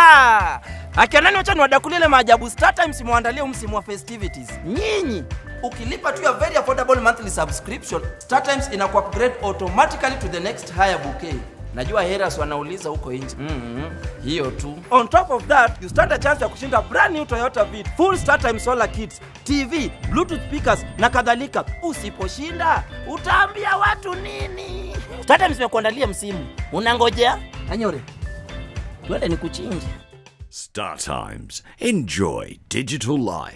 Akionani wacha niwadakulie ile maajabu Star Times mwandalie msimu wa festivities. Nyinyi ukilipa tu ya very affordable monthly subscription, Star Times inaku upgrade automatically to the next higher bouquet. Najua haters wanauliza huko nje. Mm Hiyo tu. On top of that, you stand a chance ya kushinda brand new Toyota Fit, full Star Times solar kits, TV, Bluetooth speakers na kadhalika. Usiposhinda, utaambia watu nini? Star Times imekuandalia msimu. Unangojea? Anyore. Twende nikuchinje. Star Times. Enjoy digital life.